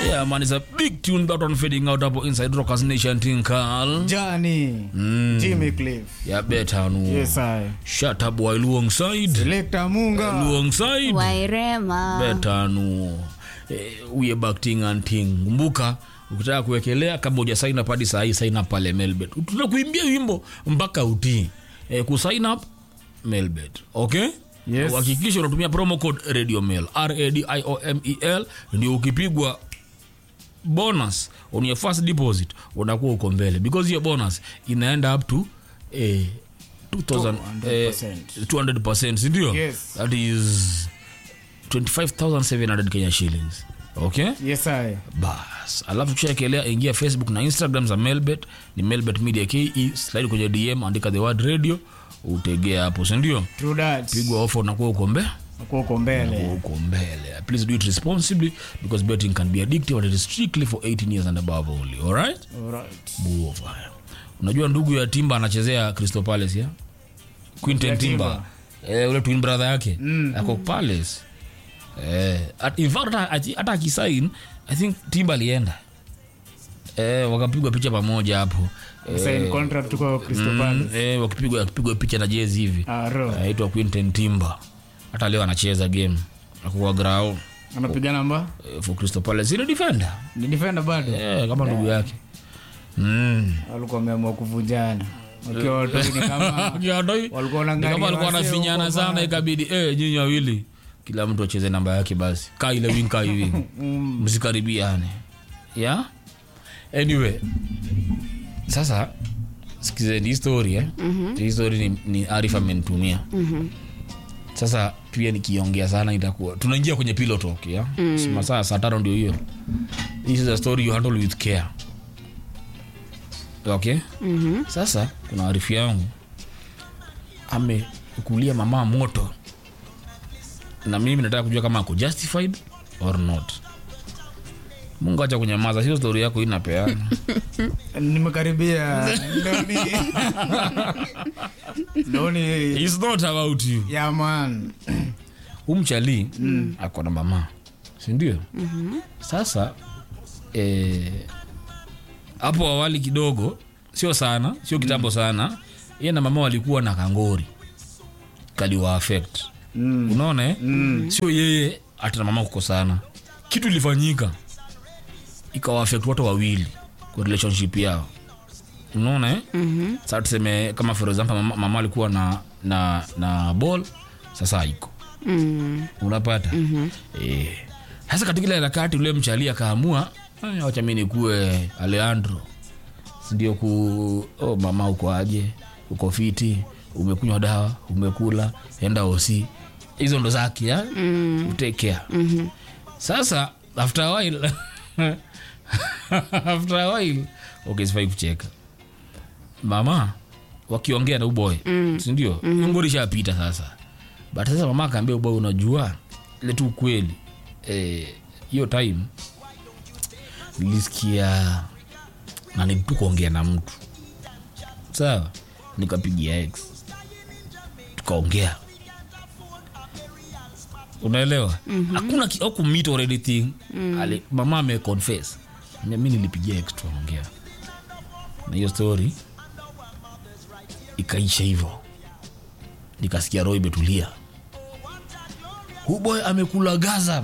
Yeah, man, it's a big tune that one fading out hapo inside Rockers Nation Tinkal. Johnny. Mm. Jimmy Cliff. Yeah, better no. Yes, I. Shut up while alongside. Selector Munga. Alongside. wairema Better no. Eh, uye back ting and ting. Kumbuka ukitaka kuwekelea kama huja sign up hadi saa hii sign up pale Melbet. Tutakuimbia wimbo mpaka utii. Eh, ku sign up Melbet. Okay? Yes. Hakikisha unatumia promo code Radio Mail. R A D I O M E L ndio ukipigwa bonus on your first deposit unakuwa uko mbele because hiyo bonus inaenda up to eh, 2000 eh, 200%. 200% sindio Yes. that is 25700 kenya shillings okay Yes, I. bas alafu kishaekelea ingia facebook na instagram za melbet ni melbet media ke slide kwenye dm andika the word radio utegea hapo sindio True that. pigwa ofa unakuwa uko mbele Uko uko mbele. uko mbele please do it responsibly because betting can be addictive and it is strictly for 18 years and above only alright Alright. Buova. unajua ndugu ya timba anachezea crystal palace ya quinten Ya timba eh, ule twin brother yake mm. ako palace eh, at, in fact hata- ati- hata akisain i think timba alienda eh, wakapigwa picha pamoja hapo Sign contract kwa Crystal mm, Palace. eh, wakipigwa wakipigwa picha na jezi hivi Ah, ro. aitwa quinten timba hata leo anacheza game akuwa grao Anapiga namba? eh, for crystal palace ni defender Ni defender bado. eh, kama ndugu yake mm. Walikuwa wameamua kuvunjana. Wakiwa watoi ni kama Kiadoi. walikuwa Ni wanaangalia kama alikuwa wasee anafinyana huko sana bado. ikabidi eh, nyinyi wawili kila mtu acheze namba yake basi kaa ile wing kaa hivi msikaribiane yeah? anyway sasa sikizeni hii story eh? hii story ni, ni arif amenitumia sasa pia nikiongea sana itakuwa tunaingia kwenye pillow talk ya mm. masaa saa tano ndio hiyo this is a story you handle with care okay mm-hmm. sasa kuna arifu yangu amekulia mama moto na mimi nataka kujua kama ako justified or not mungu acha kunyamaza sio stori yako inapeana nimekaribia ndoni ndoni It's not about you ya man umchali mm. ako na mama sindio mm-hmm. sasa eh, hapo awali kidogo sio sana sio kitambo mm. sana ye na mama walikuwa na kangori kaliwa affect mm. unaona eh? mm. sio yeye hata na mama kukosana kitu ilifanyika ikawa affect watu wawili kwa relationship yao unaona eh? mm-hmm. sasa tuseme kama for example mama, mama alikuwa na na na ball sasa haiko mm. unapata mm-hmm. e, hasa katika ile harakati ule mchali akaamua "Eh, wacha mi nikuwe aleandro sindio ku oh, mama uko aje uko fiti umekunywa dawa umekula enda osi hizo ndo zake ya mm. utekea mm-hmm. sasa after a while after a while okay sifai kucheka mama wakiongea na uboy mm. sindio mm-hmm. ngori shapita sasa but sasa mama akaambia uboy unajua ile tu ukweli eh, hiyo time nilisikia na nitu kuongea na mtu sawa nikapigia x tukaongea unaelewa hakuna mm-hmm. akumit or anything mm. Ali, mama ameconfess mi nilipigia x tukaongea na hiyo story ikaisha hivyo nikasikia roho imetulia huboy amekula gaza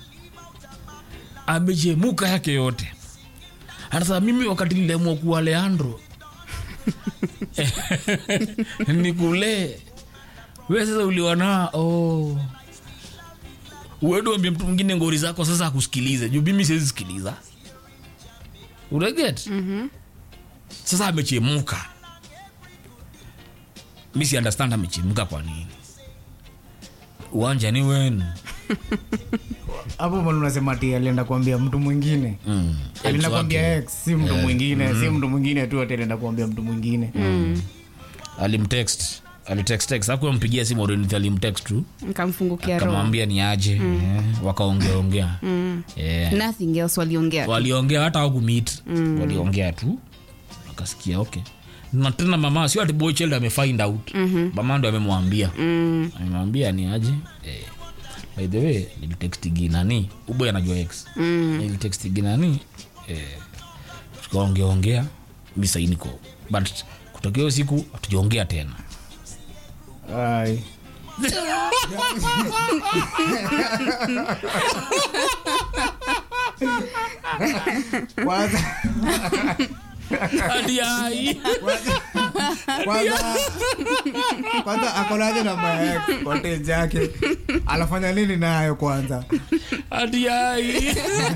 amechemuka yake yote hata mimi wakati niliamua kuwa leandro nikulee we sasa uliwana oh. uedu ambia mtu mwingine ngori zako sasa akusikilize juu mimi siwezi sikiliza unaget mm-hmm. sasa amechemuka mi si understand amechemuka kwa nini uwanja ni wenu hapo mali unasema ati alienda kuambia mtu mwingine mm. alienda Ex kuambia wake. ex si mtu mwingine si mtu mwingine tu ati alienda kuambia mtu mwingine alimtext alitextext akumpigia simu already, alimtext tu nkamfungukia roho akamwambia ni aje eh, wakaongeaongea eh, nothing else waliongea waliongea hata wakumit waliongea tu akasikia okay na tena mama sio ati boy child amefind out mm-hmm. mama ndo amemwambia mm. amemwambia ni aje eh. by the way nilitextigi nani uboy anajua x mm. nilitextigi nani eh, tukaongeaongea mi sai niko but kutokea hiyo siku hatujaongea tena Ai. kwanza hadi ai kwanza kwanza akonaje namba ya cottage yake anafanya nini nayo kwanza hadi ai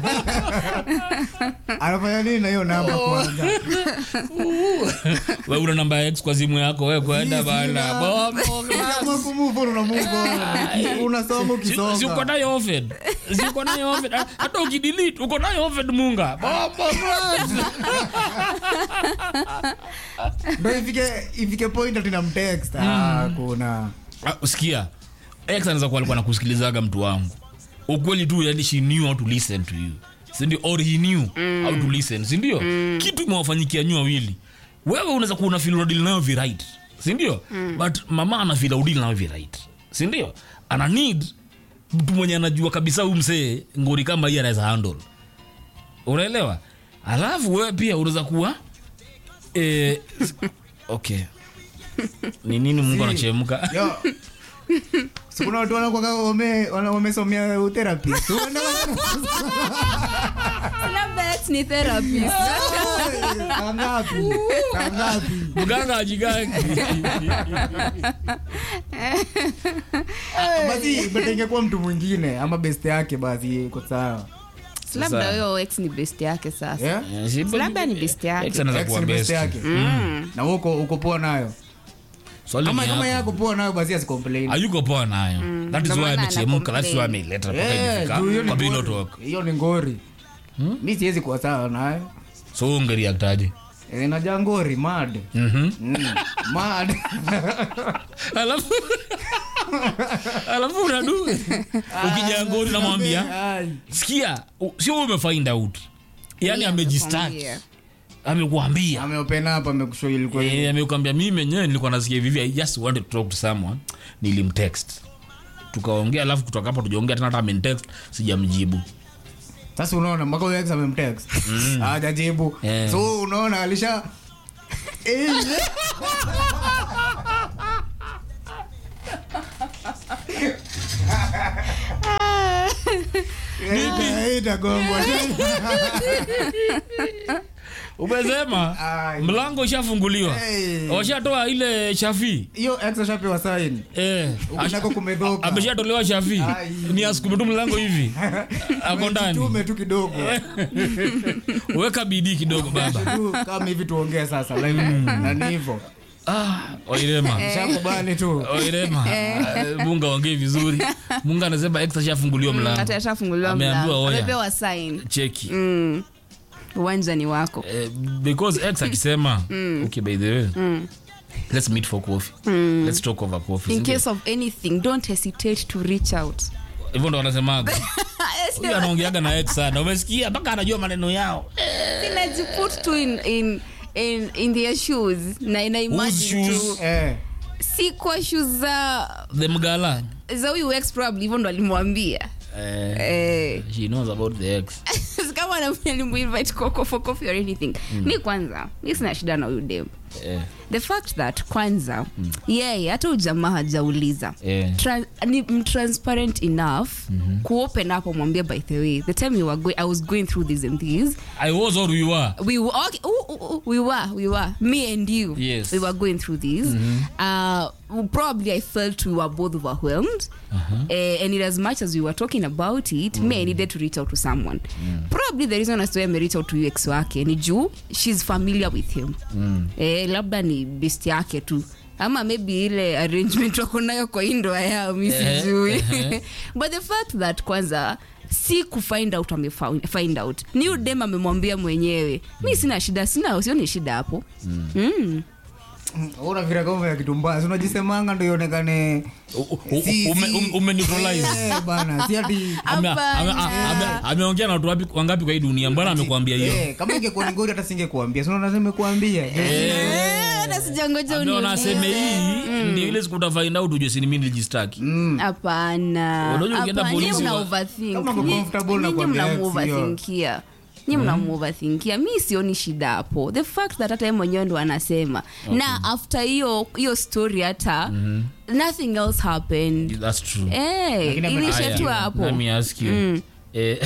anafanya nini na hiyo namba kwanza we una namba ya x kwa simu yako we kwenda Si, bana sina. Bobo, Kama kumove on, unamove on. unasoma Si- si uko ukisonga nayo ofed si uko nayo ofed hata ukidelete uko nayo ofed munga Bobo, class. ndo ifike ifike point ati namtext Ah, kuna Ah, usikia x anaweza kuwa alikuwa nakusikilizaga mtu wangu ukweli tu yani she knew how to listen to you sindio or he knew how to listen sindio kitu imewafanyikia nyu wawili wewe unaweza kuwa unafil unadili nayo virit sindio but mama anafil audili nayo virit sindio ana need mtu mwenye anajua kabisa huyu msee ngori kama hii anaweza handle unaelewa alafu wewe pia unaweza kuwa eh, okay ni nini mungu Si. anachemka Yo. Si kuna watu wanakuwaga wame- wana- wamesomea utherapy. Si unaenda wana- labda ex ni therapist Saa ngapi? Saa ngapi? mganga ajigangi basi but ingekuwa mtu mwingine ama best yake basi iko sawa labda huyo ex ni best yake sasa Yeah? labda ni best yake. Ex anaweza Ex kuwa ni best best. yake na wewe uko uko poa nayo Swali kama ni kama yako. yako poa nayo basi asicomplain hayuko poa nayo that is Ndio why maana amechemka that's why ana-complain. ameileta mpaka Eh, imefika juu hiyo ni kwa ngori. Pillow Talk. hiyo ni ngori mi siwezi kuwa sawa nayo so ungeriaktaje Eh, najaa ngori mad Mhm. Mm, mad alafu alafu unadu ukija ngori namwambia Ai. sikia u- sio wewe umefind out yani Yeah, amejistart amekwambia. amekuambia ameopen up amekushow ilikuwa Eh, amekwambia mimi menyewe nilikuwa nasikia vivi i just wanted to talk to someone nilimtext tukaongea alafu kutoka hapo tujaongea tena hata amenitext sijamjibu sasa unaona mpaka huyo ex amemtext hajajibu Eh. so unaona alisha Eh, eh, itagongwa umesema Ai. mlango ishafunguliwa Hey. washatoa ile shafi hiyo ex ashapewa sign eh, ukunako kumedhoka ameshatolewa shafi Ai. ni asukume tu mlango hivi ako ndani tume tu kidogo weka bidii kidogo baba tu kama hivi tuongee sasa live na ni hivyo ah, wairema shakubali tu wairema Ah, munga ongei vizuri munga anasema ex ashafunguliwa mlango hata ashafunguliwa Ameambiwa mlango oya. amepewa sign cheki Mm. uwanja ni wako Eh, because ex akisema okay by the way let's meet for coffee let's talk over coffee in sindio? case of anything don't hesitate to reach out hivyo ndo wanasemaga huyu anaongeaga na ex sana umesikia mpaka anajua maneno yao sinajiput tu in, in, in, in their shoes na ina imagine shoes? tu eh si kwa shoes za the mgala za huyu ex probably hivyo ndo alimwambia eh, eh, she knows about the ex kama alimuinvite koko for coffee or anything mi kwanza mi sina shida na huyu dem eh, the fact that kwanza yeye hata ujamaa hajauliza eh. Tra- ni m- transparent enough kuopen up amwambia by the way the time we were going, i was going through this and this i was or we were we were okay, ooh, ooh, ooh, we were we were me and you Yes. we were going through this uh, probably i felt we were both overwhelmed uh, and in as much as we were talking about it me i needed to reach out to someone probably the reason as to why I reach out to ex wake ni juu she's familiar with him eh, labda ni best yake tu ama maybe ile arrangement wako nayo kwa indoa yao mi Eh, sijui eh. but the fact that kwanza si kufind out amefind find out ni udem amemwambia mwenyewe mi sina shida sina sioni shida hapo mm. unavira kama ya kitu mbaya si unajisemanga ndo ionekane U- u- Si- ume- si- ume- umeneutralize. Eh, bana si ati Ame- Hapana. ame- a- ame- ameongea na watu wapi- wangapi kwa hii dunia mbona amekwambia hiyo Eh, kama ingekuwa ni ngori hata singekuambia si unaona nimekuambia Eh, hata sijangoja ameona aseme uniulize. hii ndio ile siku utafind out ujue si ni mimi nilijistaki hapana Unajua ukienda Hapana, polisi nyinyi mna wa- overthink. Kama uko Nyi- comfortable na nyinyi kwa mna ex, hiyo. overthinkia nyi mna overthinkia mi sioni shida hapo the fact that hata ye mwenyewe ndo anasema na after hiyo hiyo story hata nothing else happened that's true Eh, Lakini ame- ilisha Aya, tu hapo let me ask you eh,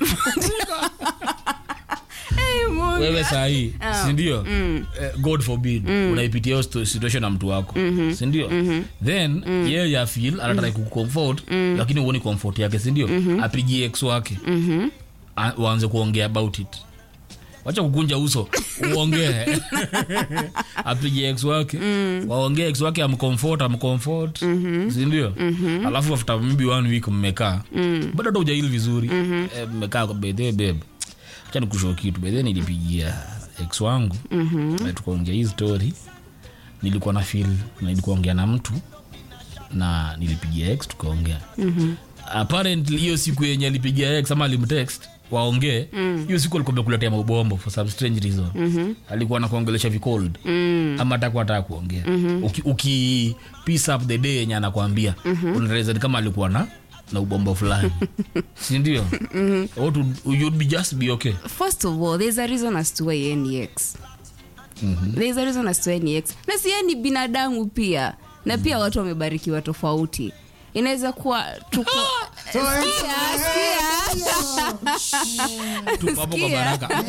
Eh, Mungu. wewe sahii sindio eh, god forbid unaipitia hiyo sto- situation na mtu wako sindio then yeye afil anatrai kucomfort lakini uoni comfort yake sindio apigie ex wake A- waanze kuongea about it wacha kukunja uso uongee apigie ex wake waongee ex wake amcomfort amcomfort sindio alafu after maybe one week mmekaa bado hata ujaili vizuri Eh, mmekaa kwa bedhe beb acha nikushow kitu bedhe nilipigia ex wangu na tukaongea hii story nilikuwa na feel na nilikuwa ongea na mtu na nilipigia ex tukaongea apparently hiyo siku yenye alipigia ex ama alimtext waongee hiyo siku alikuwa amekuletea maubombo for some strange reason alikuwa anakuongelesha vicold ama atakuwa ataka kuongea uki, uki piece up the day yenye anakwambia unaeleza ni kama alikuwa na na ubombo fulani sindio Or to- you'd be just be okay first of all there's a reason as to why yeye ni ex there's a reason as to why ni ex na si yeye ni binadamu pia na pia watu wamebarikiwa tofauti inaweza kuwa tuko So, eh, Sikia, sikia. Tu hapo kwa Sikia. baraka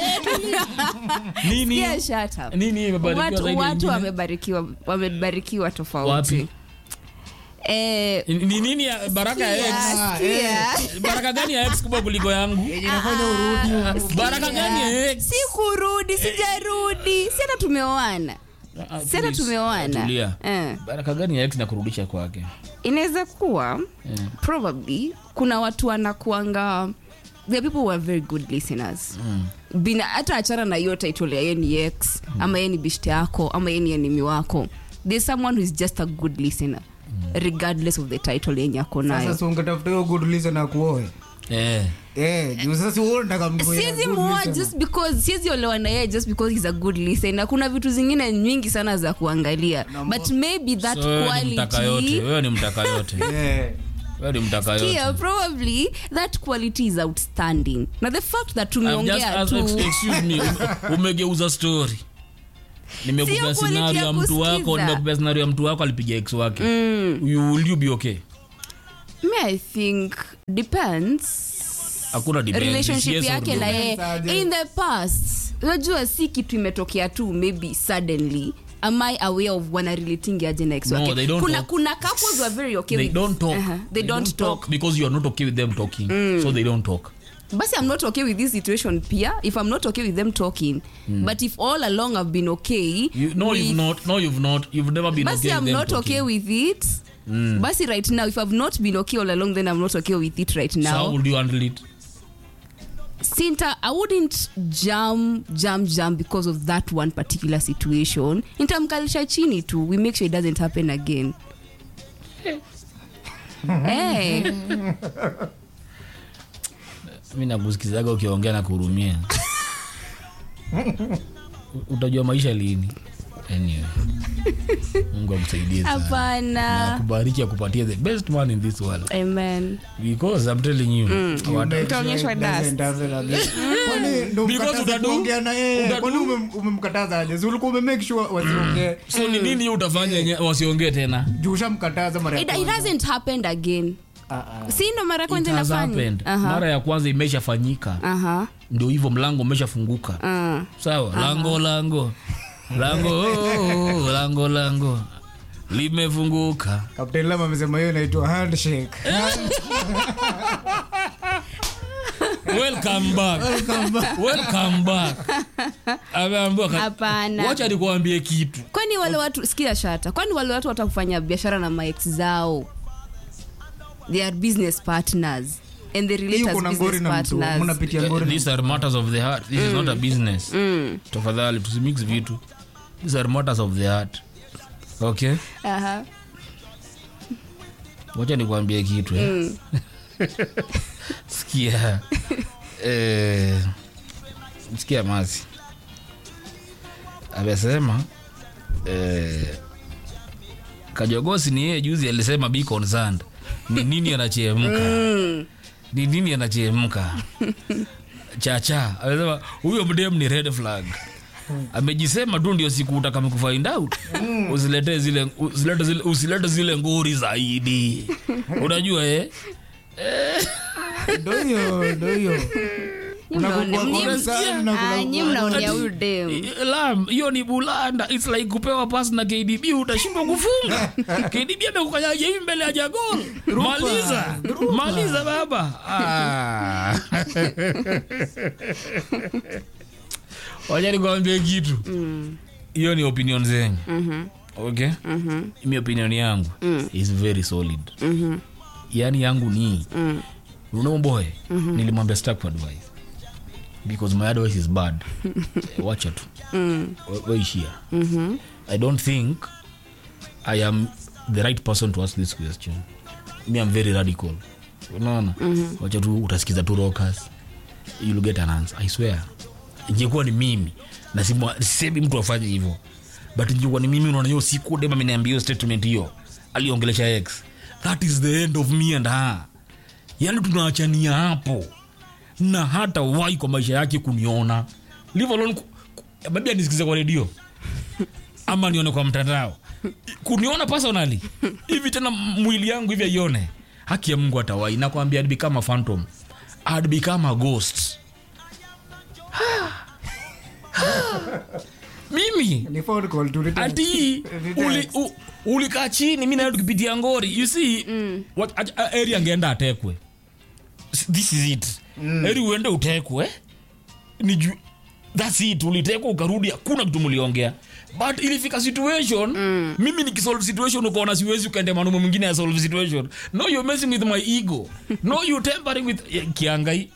nini Sikia, shut up. nini imebarikiwa watu, zaidi ya watu ingine? wamebarikiwa wamebarikiwa tofauti Wapi? eh, ni nini ya baraka ya ex sikia, sikia. baraka gani ya ex kubwa kuliko yangu yenye inafanya urudi baraka gani ya ex si kurudi sijarudi si hata tumeoana Ah, si hata please, tumeoana tulia. eh. baraka gani ya ex na kurudisha kwake inaweza kuwa Yeah. probably kuna watu wanakuanga the people who are very good listeners Bina, hata achana na hiyo title ya ye ni ex ama ye ni bishte yako ama ye ni enemy wako there's someone who is just a good listener regardless of the title yenye ako nayo sasa si ungetafuta hiyo good reason na kuoe eh. eh juu sasa si wewe unataka mtu mwenye siwezi good muoa listener. just because siwezi olewa na yeye just because he's a good listener kuna vitu zingine nyingi sana za kuangalia but maybe that So wewe ni mtaka yote quality wewe ni mtaka yote Eh. wewe ni mtaka yote Kia, probably that quality is outstanding na the fact that I've just tumeongea asked- tu excuse me ume- umegeuza story nimekupea Sio quality scenario ya ya mtu wako kusikiza. nimekupea scenario ya mtu wako alipiga ex wake you, will you be okay me i think depends hakuna debate. relationship Yes or yake no. na yeye Aje. in the past unajua si kitu imetokea tu maybe suddenly am i aware of wanarelating aje na ex No, wake they don't kuna, talk. kuna couples who are very okay they with don't talk Uh-huh. they, don't, talk. because you are not okay with them talking so they don't talk basi i'm not okay with this situation pia if i'm not okay with them talking but if all along i've been okay you, no with you've not no you've not you've never been basi okay i'm with them not talking. okay with it basi right now if i've not been okay all along then i'm not okay with it right so how now would you handle it sinta i wouldn't jam jam jam because of that one particular situation nitamkalisha chini tu we make sure it doesn't happen again hey. mi nakusikizaga ukiongea na kuhurumia U- utajua maisha lini anyway mungu akusaidie sana. Na hapana akubariki akupatie the best man in this world amen because i'm telling you what- Make Utaonyeshwa sure it doesn't happen again. Kwani ndo Because mkataza utadu- kuongea na yeye utadu- kwani ume- umemkataza aje si ulikuwa umemake sure wasiongee so ni nini utafanya yenye wasiongee tena juu ushamkataza mara ya it, it kwanza. hasn't happened again Ah, ah. si ndo mara ya It kwanza has inafanya happened. Aha. mara ya kwanza imeshafanyika Aha. ndio hivyo mlango umeshafunguka Ah. sawa lango lango lango oh, lango lango limefunguka Captain Lam amesema hiyo inaitwa handshake welcome back welcome back ameambiwa ka- Hapana. wacha nikuambie kitu kwani wale watu sikia shata kwani wale watu watakufanya biashara na maex zao they are business partners and they relate hiyo as kuna ngori business na mtu partners mnapitia ngori na these are matters of the heart this is not a business tafadhali tusimix vitu these are matters of the heart okay Aha. wacha nikuambie kitu eh. sikia eh, sikia masi amesema eh, kajogosi ni yeye juzi alisema be concerned ni nini anachemka ni nini anachemka chacha amesema huyo mdem ni red flag amejisema tu ndio siku utakame kufind out usilete zile usilete zile usilete zile nguri zaidi unajua eh ndo hiyo ndo hiyo Unakuwa Mnyi- concerned na kuna- Ah, nyi mnaonea huyu dem lam hiyo ni bulanda its like kupewa pas na kdb utashindwa kufunga kdb amekukanyaja hivi mbele ya jagol maliza maliza baba Ah. wacha nikwambie kitu hiyo ni opinion zenyu okay mi opinion yangu is very solid yani yangu ni unaomboe nilimwambia stack for advice because my advice is bad Eh, wacha tu Wa- waishia i don't think i am the right person to ask this question me am very radical unaona wacha tu utasikiza tu rockers you'll get an answer i swear ingekuwa ni mimi na simwa- sisemi mtu afanye hivyo but ingekuwa ni mimi unaona hiyo siku dem ameniambia hiyo statement hiyo aliongelesha x that is the end of me and her yani tunaachania hapo na hata wai kwa maisha yake kuniona leave alone ku- ku- maybe anisikize kwa redio ama nione kwa mtandao kuniona personally hivi tena mwili yangu hivi aione haki ya mungu atawai nakwambia I'd become a phantom I'd become a ghost mimi Ni phone call tu, return. ati Return. uli- u- ulikaa chini mi nayo tukipitia ngori you see what, a- a- eri angeenda atekwe S- this is it eri uende utekwe ni ju, thats it ulitekwa ukarudi hakuna kitu mliongea but ilifika situation mimi nikisolve situation ukaona siwezi ukaende manume mwingine ya solve situation no you're messing with my ego no you tempering with eh, kiangai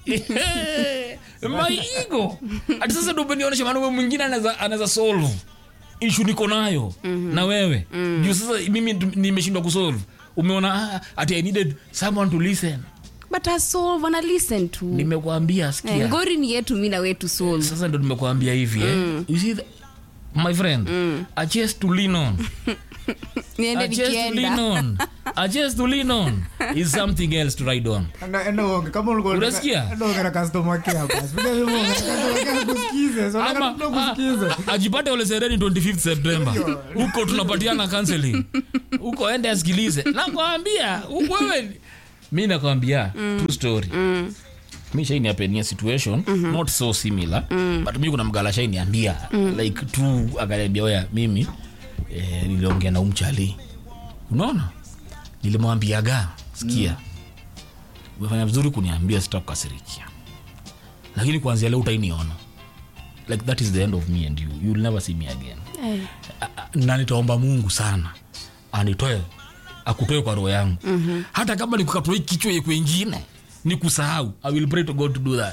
my ego ati sasa ndo umenionyesha manume mwingine anaweza anaweza solve ishu niko nayo na wewe juu sasa mimi tu- nimeshindwa kusolve umeona ah, ati i needed someone to listen but asolve ana listen to nimekwambia sikia Eh, ngori ni yetu mi na wetu solve sasa ndo nimekuambia hivi eh? you see the, my friend a chest to lean on niende a chest to lean nikienda on a chest to lean on is something else to ride on Enda- enda uonge, kama ulikuwa unataka- Unasikia? enda uonge na customer care basi. Bila hivyo uonge na customer care kusikize. So, nataka ama tu kusikize. a- ajipate ule sereni 25th september huko tunapatiana counseling huko ende asikilize nakwambia huko wewe mi nakwambia true story mi shainiapenia situation not so similar but mi kuna mgala shainiambia like tu akaniambia oya mimi eh, niliongea na umchali unaona nilimwambiaga sikia umefanya vizuri kuniambia sitakukasirikia lakini kuanzia leo utainiona like that is the end of me and you you'll never see me again Eh, A- a- na nitaomba mungu sana anitoe akutoe kwa roho yangu mm-hmm. hata kama nikukatoe kichwa ye kwengine ni kusahau i will pray to god to do that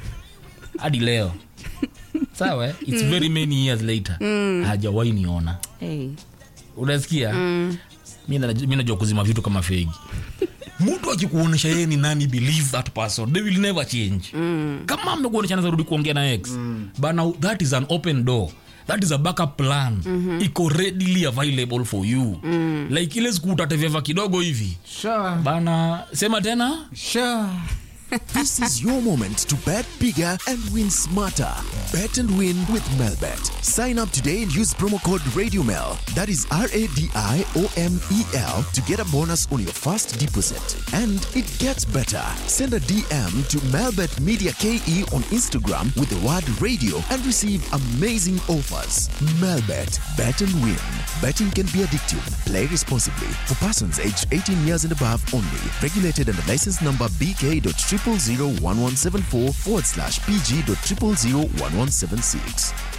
hadi leo sawa eh? its very many years later hajawai niona eh. unasikia mi na- mi najua kuzima vitu kama fegi mtu akikuonyesha yeye ni nani believe that person they will never change kama amekuonyesha anaweza rudi kuongea na ex bana that is an open door that is a backup plan iko readily available for you like ile siku utateveva kidogo hivi Sure. bana sema tena Sure. This is your moment to bet bigger and win smarter. Bet and win with Melbet. Sign up today and use promo code RadioMel. That is R A D I O M E L to get a bonus on your first deposit. And it gets better. Send a DM to Melbet Media KE on Instagram with the word radio and receive amazing offers. Melbet. Bet and win. Betting can be addictive. Play responsibly. For persons aged 18 years and above only. Regulated under license number BK.0001174 forward slash PG.0001176.